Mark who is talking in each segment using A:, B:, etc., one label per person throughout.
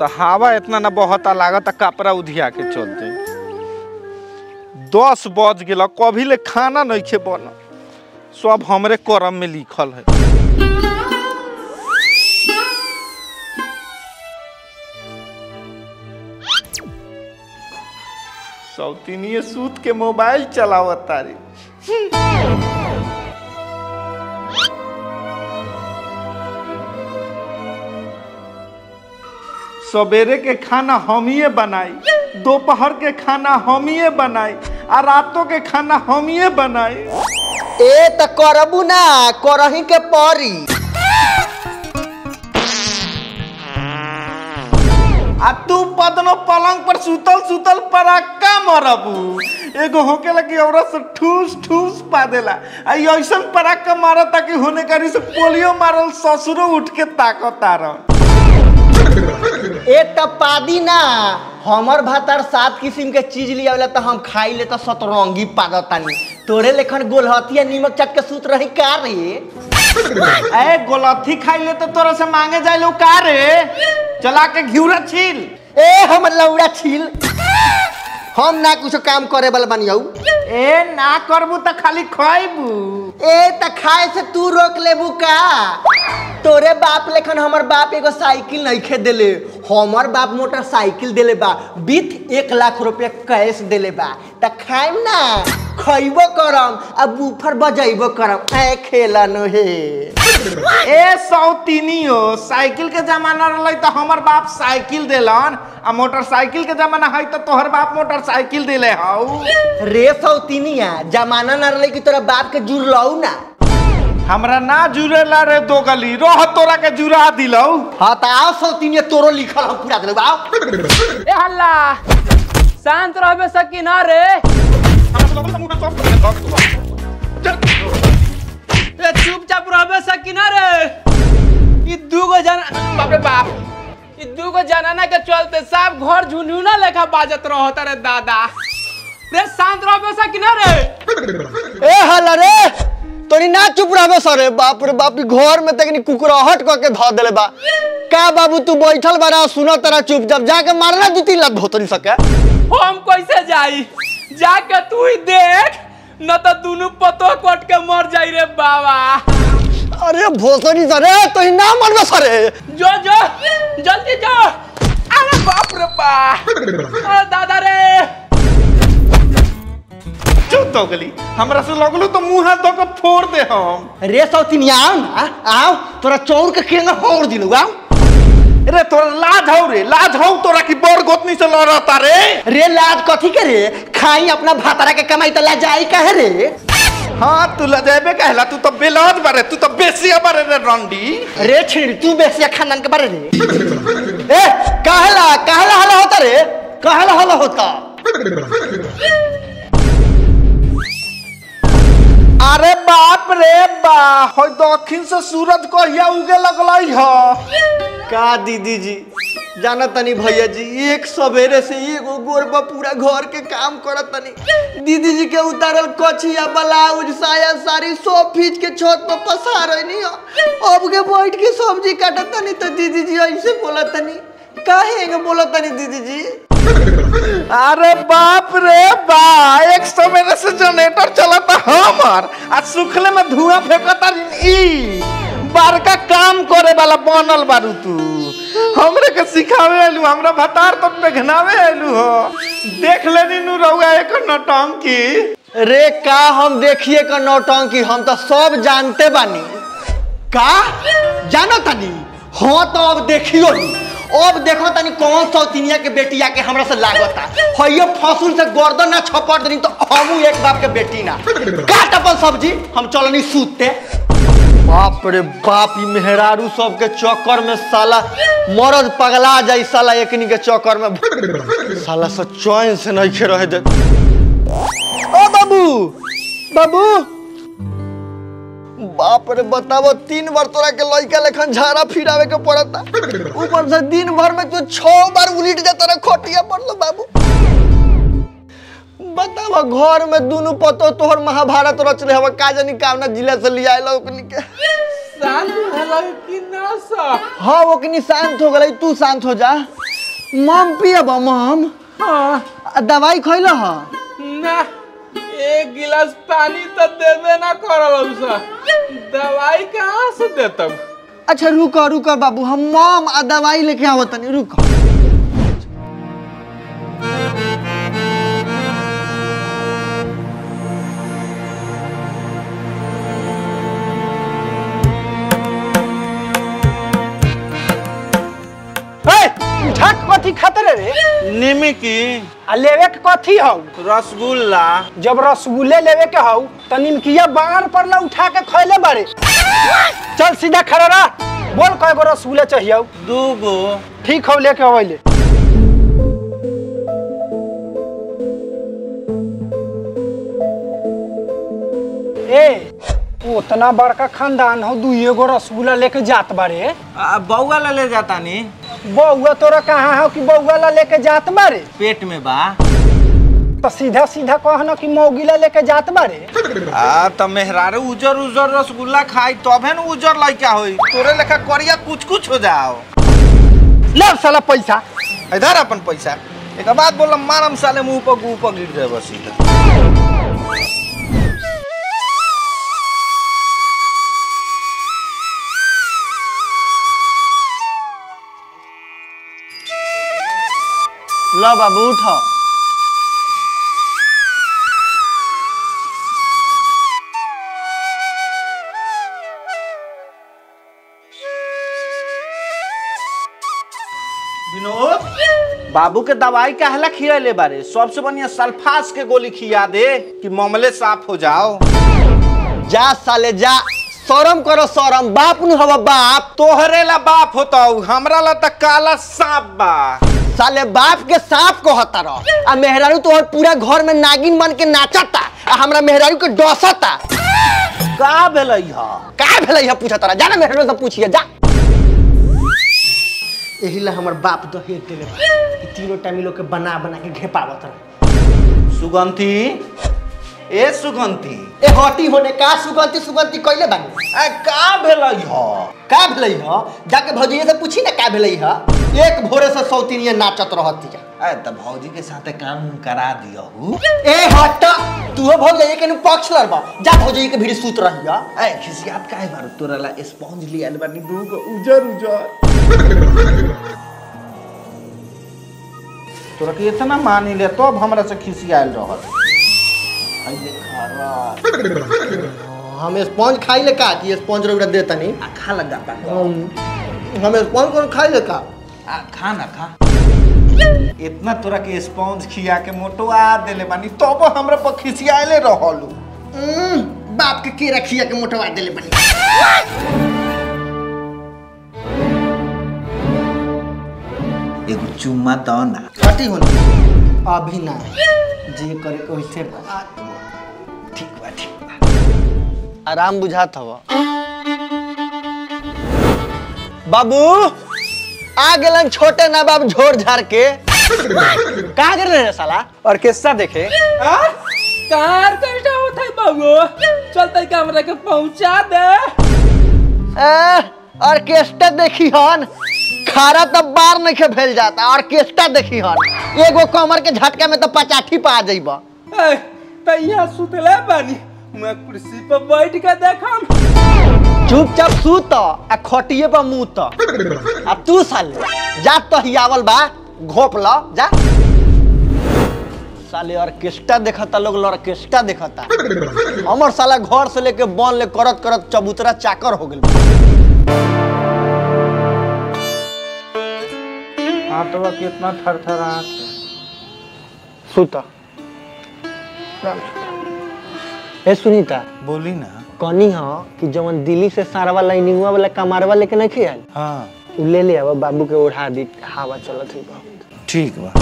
A: तो हवा इतना ना बहता लागत कपड़ा उधिया के चलते दस बज गेल कभी ले खाना नहीं खे बन सब हमरे करम में लिखल है सौतीनिए सूत के मोबाइल चलावत तारी सवेरे के खाना हमिए बनाई दोपहर के खाना हमिए बनाई आ रातों के खाना हमिए बनाई
B: ए त करबू ना करही के परी
A: आ तू पदनो पलंग पर सुतल सुतल पराका मरबू एगो होकेला कि औरत से ठूस ठूस पा देला आ ई ऐसन पराका मारता कि होने करी से पोलियो मारल ससुरो उठ के ताकतार
B: ए त पादी ना हमर भातार सात किस्म के चीज लियावेला त हम खाई ले त सतरंगी पादतानी तोरे लेखन गोलहतिया नीमक चट के सूत रही का रे
A: ए गोलथी खाई ले तो तोरा से मांगे जाए लो का रे चला के घिउरा छील
B: ए हम लौड़ा छील हम ना कुछ काम करे वाला बनियौ
A: ए ना करबू त खाली खइबू
B: ए त खाए से तू रोक लेबू का तोरे बाप लेखन हमर बाप एगो साइकिल नइखे देले हमर बाप मोटरसाइकिल देले बा बीत एक लाख रुपया कैश देले बा त खाइम ना खइबो करम आ बूफर बजैबो करम ऐ खेला नो हे
A: ए सौतीनियो साइकिल के जमाना रहलै त हमर बाप साइकिल देलन आ मोटरसाइकिल के जमाना है त तोहर बाप मोटरसाइकिल देले हौ
B: रे सौतीनिया जमाना ना रहले कि तोरा बाप के जुड़लौ ना
A: हमरा ना जुड़ेला रे दो गली रोह तोरा के जुड़ा दिलौ
B: हाँ त आओ सौतीनिया तोरो लिखल हम पूरा देले आओ
C: ए हल्ला शांत रहबे सकी ना रे ए चुपचाप रहबे सकी ना रे ई दूगो जना बाप रे बाप ई दूगो जनाना के चलते सब घर झुनझुना लेखा बाजत रहत रे दादा रे शांत रहबे सकी ना रे
B: ए हला रे तोरी ना चुप रहबे सरे बाप रे बाप ई घर में तकनी कुकुराहट क के ध देले बा का बाबू तू बैठल बारा सुन तरा चुप जब जाके मारना दू तीन लात भोतरी सके
C: हम कैसे जाई जाके तू ही देख न तो दोनों पतो कट के मर जाई रे बाबा
B: अरे भोसरी सरे तोरी ना मरबे सरे
C: जो जो जल्दी जो अरे बाप रे बाप अरे दादा रे
A: चुप दो गली हमरा से लगलो तो मुंह हाथ धो के फोड़ दे हम
B: रे सौतीन आओ ना आओ तोरा चौर के केंगा होड़ दिलु आओ
A: रे तोरा लाज हौ रे लाज हौ तोरा की बड़ गोतनी से लड़ता रे
B: रे लाज कथी के रे खाई अपना भातारा के कमाई त ला जाई काहे रे
A: हाँ तू लजेबे कहला तू तो बेलौज बारे तू तो बेसिया बारे रे रंडी
B: रे छिड़ तू बेसिया खानदान के बारे रे ए काहेला काहेला हला होता रे काहेला हला होता
A: अरे बाप रे बा हो दक्षिण से सूरज कहिया उगे लगलई ह
B: का दीदी जी जाना तनी भैया जी एक सवेरे से एगो गोर पर पूरा घर के काम करत तनी दीदी जी के उतारल कछिया ब्लाउज साया साड़ी सब फीच के छत पर पसार नहीं अब के बैठ के सब्जी काटत तनी तो दीदी जी ऐसे बोलत तनी काहे के बोलत तनी दीदी जी
A: अरे बाप रे बा एक सौ मेरे से जनरेटर चलता हमर आ सुखले में धुआं फेंकता ई बड़का काम करे वाला बनल बारू तू हमरे के सिखावे आलू हमरा भतार तो पेघनावे आलू हो देख लेनी नु रहुआ एक नटंकी
B: रे का हम देखिए का नौटंकी हम तो सब जानते बानी का जानो तनी हाँ तो अब देखियो ही अब देखो तनी कौन सौतिनिया के बेटिया के हमरा से लागता हइयो फसूल से गर्दन ना छपट दनी तो हमू एक बाप के बेटी ना काट अपन सब्जी हम चलनी सूते बाप रे बाप ई मेहरारू सब के चक्कर में साला मरद पगला जाई साला एकनी के चक्कर में साला से चैन से नहीं खे रहे दे ओ बाबू बाबू बाप रे बतावो तीन बार तोरा के लइका लेखन झाड़ा फिरावे के पड़ता ऊपर से दिन भर में तू छह बार उलिट जाता रे खोटिया पड़लो बाबू बतावा घर में दोनों पतो तोहर महाभारत रच रहे हवा का जानी कावना जिला से लिया आइला ओकनी के
C: शांत भेलौ कि ना सा
B: हाँ ओकनी शांत हो गई तू शांत हो जा मम पियब मम
C: हाँ
B: आ दवाई खैल ह
C: ना एक गिलास पानी तो देबे ना करल सा दवाई कहाँ से देतब
B: अच्छा रुक रुक बाबू हम मम आ दवाई लेके आवत तनी रुक
A: झट कथी खातिर रे
D: निमकी
A: आ लेवे के कथी हौ
D: रसगुल्ला
A: जब रसगुल्ले लेवे के हौ त निमकिया बाण पर ला उठा के खैले बारे चल सीधा खड़ा रह बोल कय गो रसगुल्ले चाहिए
D: दूगो
A: ठीक हौ लेके अवैले ए उतना बड़का खानदान हो दुइये गो रसगुल्ला लेके जात बारे
D: आ, बौआ ला ले जाता नी
A: बउआ तोरा कहाँ हो कि बउआ ला लेके जात बारे
D: पेट में बा
A: तो सीधा सीधा कह न कि मौगिला लेके जात बारे
D: आ त मेहरारू उजर उजर रसगुल्ला खाई तबे न उजर लइका होई तोरे लेखा करिया कुछ कुछ हो जाओ
A: ले साला पैसा
D: इधर अपन पैसा एक बात बोलम मारम साले मुंह पर गु पर गिर जाए बस सीधा
B: ल बाबू उठ
D: विनोद बाबू के दवाई काहेला खियाले बारे सबसे बढ़िया सल्फास के गोली खिया दे कि मामले साफ हो जाओ
B: जा साले जा शरम करो शरम बाप नु हवा बाप
D: तोहरे ला बाप होता हमरा ला त काला सांप बा
B: साले बाप के सांप कहता रह आ मेहरारू तोहर पूरा घर में नागिन बन के नाचता आ हमरा मेहरारू के डसता
D: का भेलै ह
B: का भेलै है पूछा तोरा जाना मेहरारू से पूछिए जा एही ला हमर बाप दहेज देले बा कि तीनों टाइम इ लोग के बना बना के घेपावत रहे
D: सुगंधी ए सुगंधी
B: ए हटी होने का सुगंती सुगंती कइले बानी
D: आ का भेलै ह
B: का भेलै ह जाके भौजिए से पूछी ना का भेलै ह एक भोरे से सौतीनिया नाचत रहती है
D: ए त भौजी के साथे काम करा दियहु
B: ए हट तू भौजाई के नु पक्ष लड़बा जा भौजाई के भीड़ सूत रही है
D: ए खिसियात काहे बारू तोरा ला स्पॉन्ज लियाल बानी दूगो उजर उजर तोरा के इतना मानी ले तब हमरा से खिसियाल रहत आई देखा रा
B: हम स्पॉन्ज खाई ले का कि स्पॉन्ज रौरा दे तनी
D: आ खा लगा बा
B: हम स्पॉन्ज कौन खाई ले का
D: आ खा ना खा इतना तोरा के स्पॉन्ज खिया के मोटवा देले बानी तब हमरा पर खिसियाले रहलू
B: हम्म, बाप के के रखिया के मोटवा देले बनी
D: एगो चुम्मा दो ना
B: हटी होने अभी ना जे करे के वैसे बा
D: ठीक बा ठीक बा
B: आराम बुझात हवा बाबू आ गेलन छोटे ना बाब झोर झाड़ के कहाँ कर रहे साला
A: ऑर्केस्ट्रा देखे
C: कार कैसा होता है बाबू चलते कमरे के पहुंचा दे
B: ए, ऑर्केस्ट्रा देखी हन खारा तब बार नहीं के भेल जाता ऑर्केस्ट्रा देखी हन एगो कमर के झटका में तो पचाठी पा जाइबा
C: ए, त यहाँ सुतले बानी मैं कुर्सी पर बैठ के देखम
B: चुपचाप सूत आ खटिए पर मुंह त अब तू साले जा तो हियावल बा घोप ल जा साले ऑर्केस्ट्रा देखता लोग ऑर्केस्ट्रा देखता हमर साला घर से लेके बन ले करत करत चबूतरा चाकर हो गेल
D: हाथवा कितना थरथरात
B: सुत ए सुनीता
D: बोली ना
B: कनी ह कि जवन दिल्ली से सारवा लाइनिंगवा वाला कमारवा लेके नहीं खेल
D: हाँ
B: उ ले ले अब बाबू के ओढ़ा दी हवा चलत है बहुत
D: ठीक बा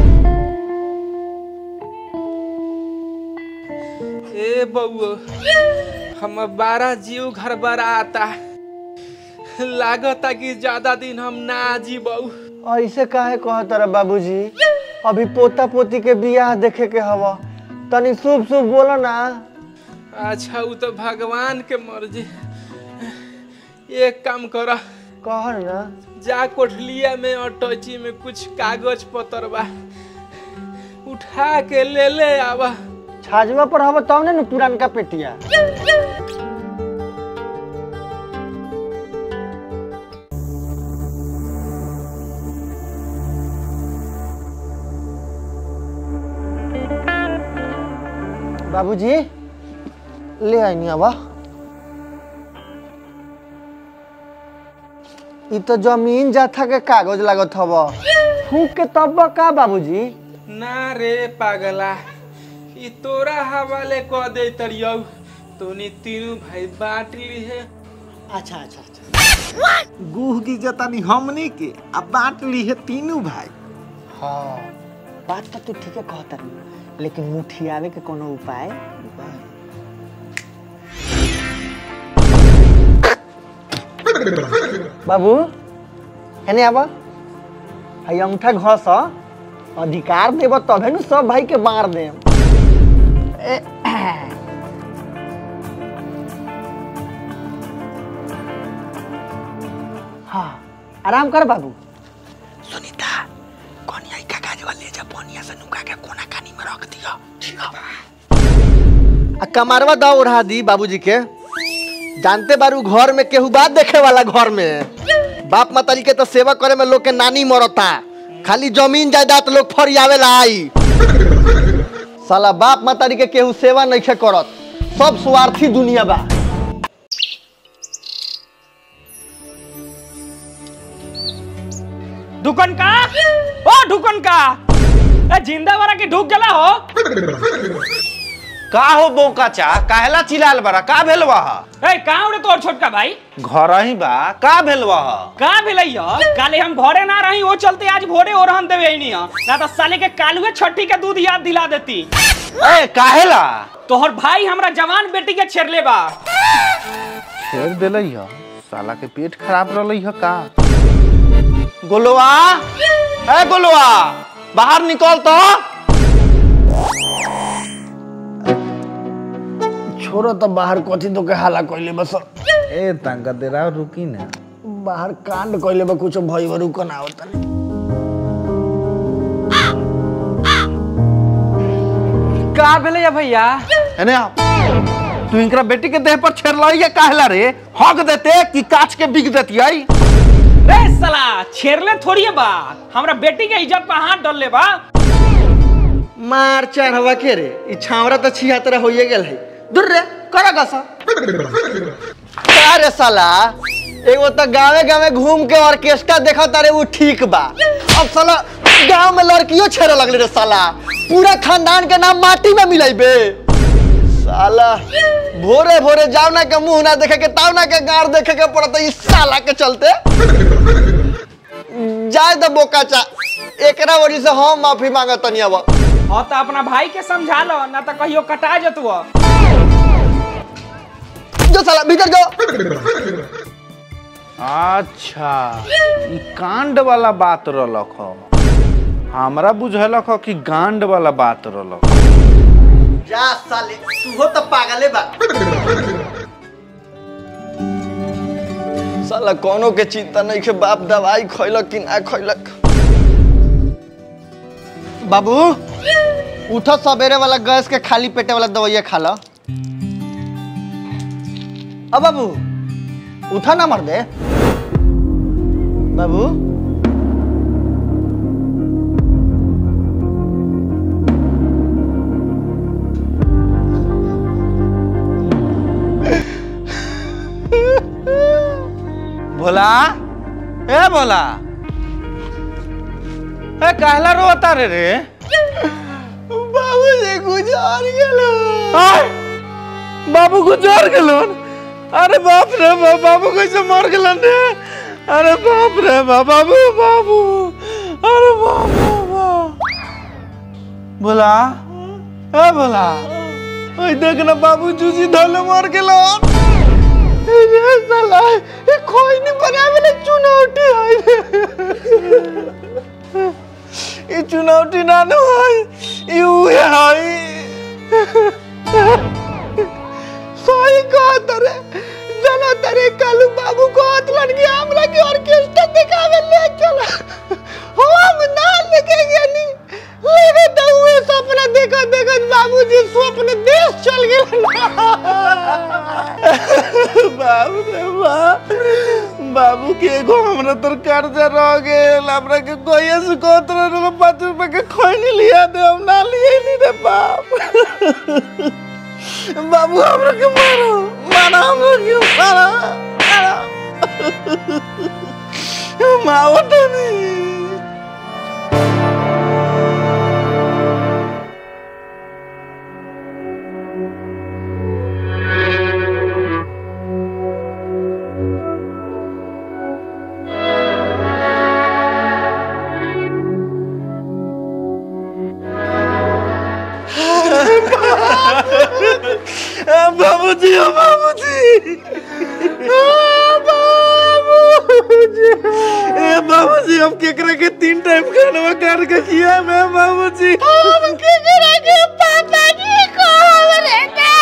C: ए बउआ हम बारह जीव घर बराता लागता कि ज्यादा दिन हम ना जीबऊ
B: ऐसे काहे कहत रहे बाबूजी अभी पोता पोती के बियाह देखे के हवा तनी शुभ शुभ बोलो ना
C: अच्छा उ तो भगवान के मर्जी एक काम कर
B: कह ना
C: जा कोठलिया में और टॉची में कुछ कागज पत्र बा उठा के ले ले आवा
B: छाजवा पर हवा तब ने पुरानका पेटिया बाबूजी ले आई नहीं आवा ई तो जमीन जाथा के कागज लागत हव फूक के तब का बाबूजी
C: ना रे पागला ई तोरा हवाले कह दे तरियौ तोनी तीनों भाई बांट ली है
B: अच्छा अच्छा अच्छा
A: गुह की जतानी हमनी के अब बांट ली है तीनों भाई
B: हाँ बात तो तू ठीक है कहता लेकिन मुठियावे के कोनो उपाय बाबू हेने आबा हई अंगूठा घस अधिकार देब तबे नु सब भाई के मार दे हाँ आराम कर बाबू सुनीता कोनिया का काज वाले जा पोनिया से नुका के कोना कानी में रख दियो ठीक है आ कमारवा दा उड़ा दी बाबूजी के जानते बारू घर में केहू बात देखे वाला घर में बाप माताजी के तो सेवा करे में लोग के नानी मरता खाली जमीन जायदाद लोग फरियावेला आई साला बाप माताजी के केहू सेवा नहीं करत सब स्वार्थी दुनिया बा
C: ढुकन का ओ ढुकन का ए जिंदा वाला के ढुक गला हो
D: का हो बौका चा काहेला चिल्लाल बड़ा का भेलवा
C: ए कहाँ उड़े तोर छोटका भाई
D: घर ही बा का भेलवा
C: कहाँ भेलै हो काले हम घरे ना रही वो चलते आज भोरे और हम देवे नहीं हो ना तो साले के कालुए छठी के दूध याद दिला देती
D: ए काहेला
C: तोहर भाई हमरा जवान बेटी के छेड़ले बा
D: छेड़ देले ह साला के पेट खराब रहले ह का गोलवा ए गोलवा बाहर निकल तो
B: छोरो तो बाहर कथी तो के हाला कइले बस
A: ए तंका देरा रुकी ना
B: बाहर कांड कइले बा कुछ भई वरु कना होता
C: का भेलै या भैया
D: एने आ तू इनकरा बेटी के देह पर छेड़लई है काहेला रे हक देते कि काच के बिक देती आई
C: रे साला छेड़ले थोड़ी है बा हमरा बेटी के इज्जत पर हाथ डालले बा
B: मार चढ़वा के रे ई छावरा तो छिया तरह होइए गेल है दूर रे करा गसा का रे साला एगो तो गावे गावे घूम के ऑर्केस्ट्रा देखा तारे वो ठीक बा अब साला गांव में लड़कियों छेड़े लगले रे साला पूरा खानदान के नाम माटी में मिलाइबे साला भोरे भोरे जाओ ना के मुंह ना देखे के ताव ना के गार देखे के पड़ता इस साला के चलते जाए द बोका चा एकरा वजह से हम माफी मांगत तनी अब
C: हाँ तो अपना भाई के समझा लो ना तो कहियो कटा जतुआ
B: जो साला भीतर जाओ
D: अच्छा ई कांड वाला बात रहलक ह हमरा बुझलक ह कि गांड वाला बात रहलक
B: जा साले तू हो तो पागले बा साला कोनो के चिंता नहीं के बाप दवाई खैलक कि ना खैलक बाबू उठो सवेरे वाला गैस के खाली पेटे वाला दवाइया खा लो अब बाबू उठा ना मर दे बाबू
D: भोला ए भोला ए काहेला रोता रे रे
B: बाबू जी गुजार गेलो
A: आय, बाबू गुजर गेलन अरे बाप रे बाप बाबू कैसे मर गेलन रे अरे बाप रे बाप बाबू बाबू अरे बाप रे बाप
D: भोला
A: ए भला ओए देख ना बाबू जूजी धले मर गेलन ए रे साला ए कोई नहीं बनावे ले चुनौती है ये चुनौती ना न है यू है सही कहत रे जनता
B: करे कालू बाबू को अतलन के हमरा के ऑर्केस्ट्रा दिखावे ले चला हम ना लेके गनी लेके तो हुए सपना देखो देखो बाबूजी स्वप्न देश चल गेल
A: बाबू रे बाप बाबू के एगो हमरा तर कर्जा रह गेल हमरा के कोई से कहत रहे पाँच रुपए के खैनी लिया दे हम ना लिए नी रे बाप बाबू हमरा के मारो मारा हमरा के मारा मारा मावत नहीं बाबूजी ओ बाबूजी बाबूजी ए बाबूजी हम केकरा के तीन टाइम खाना कर के किया मैं बाबूजी हम केकरा के पापा जी को रे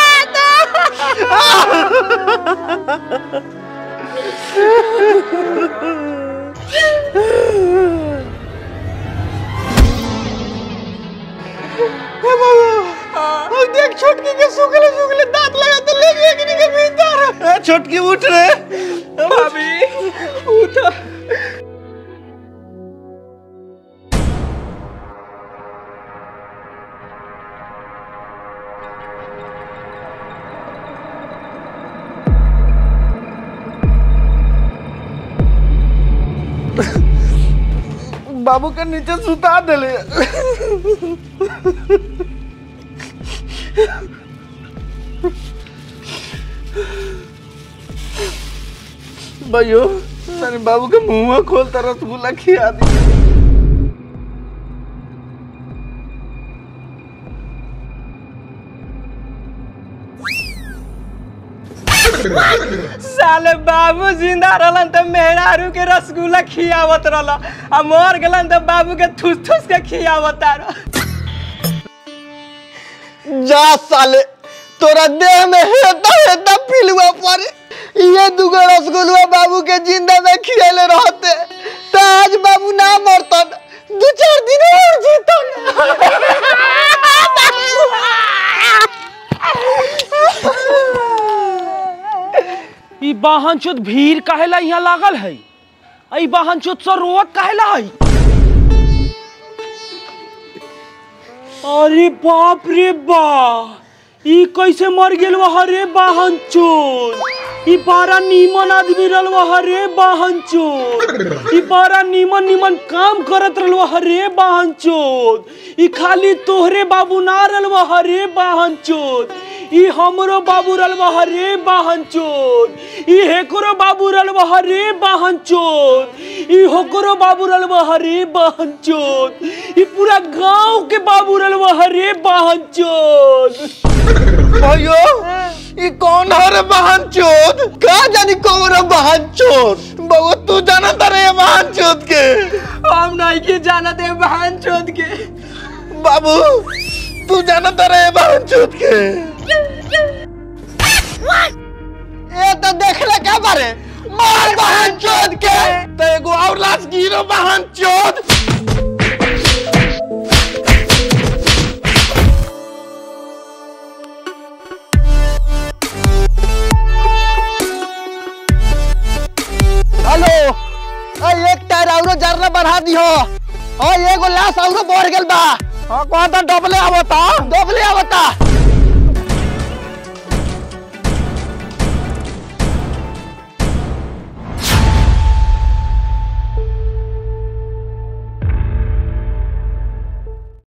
B: और देख छोटकी के सुखले सुखले दांत लगा तो ले गए कि के भीतर
A: ए, छोटकी उठ रे
C: भाभी उठ
A: बाबू के नीचे सुता देले भाइयों तेरे बाबू के मुंह खोलता रसगुल्ला खिया दी
C: साले बाबू जिंदा रहलन त मेहरारू के रसगुल्ला खियावत रहल आ मर गेलन त बाबू के ठूस ठूस के खियावत रह
B: जा साले तोरा देह में हेता हेता पिलुआ पड़े ये दुगो रसगुल्ला बाबू के जिंदा में खियाले रहते तो आज बाबू ना मरतन दो चार दिन और जीतन
C: ई वाहन चोत भीड़ काहेला यहाँ लागल है ई वाहन चोत से रोवत काहेला है अरे बाप रे बा ई कैसे मर गेल वह रे वाहन चोत ई बड़ा नीमन आदमी रहल वह रे वाहन चोत ई बड़ा नीमन नीमन काम करत रहल वह रे वाहन चोत ई खाली तोहरे बाबू ना रहल वह रे वाहन चोत ई हमरो बाबू रहल वह रे वाहन चोत ई हेकरो बाबू रहल वह रे वाहन चोत ई होकरो बाबू रहल वह रे वाहन चोत ई पूरा गांव के बाबू रहल वह रे वाहन चोत
A: भाइयों ये कौन है रे बहन चोद
B: का जानी कौन बहन चोर
A: बाबू तू जाना तारे ये बहन चोद के
C: हम नहीं के जानत है बहन चोद के
A: बाबू तू जाना तारे ये बहन चोद के
B: ये तो देख ले क्या बारे मार बहन चोर के
A: तो एगो और लाश गिरो बहन चोद
B: हेलो आ एक टायर औरो जरना बढ़ा दियो और एगो लाश औरो बढ़ गेल बा
A: हाँ कौन था डबले आवता
B: डबले आवता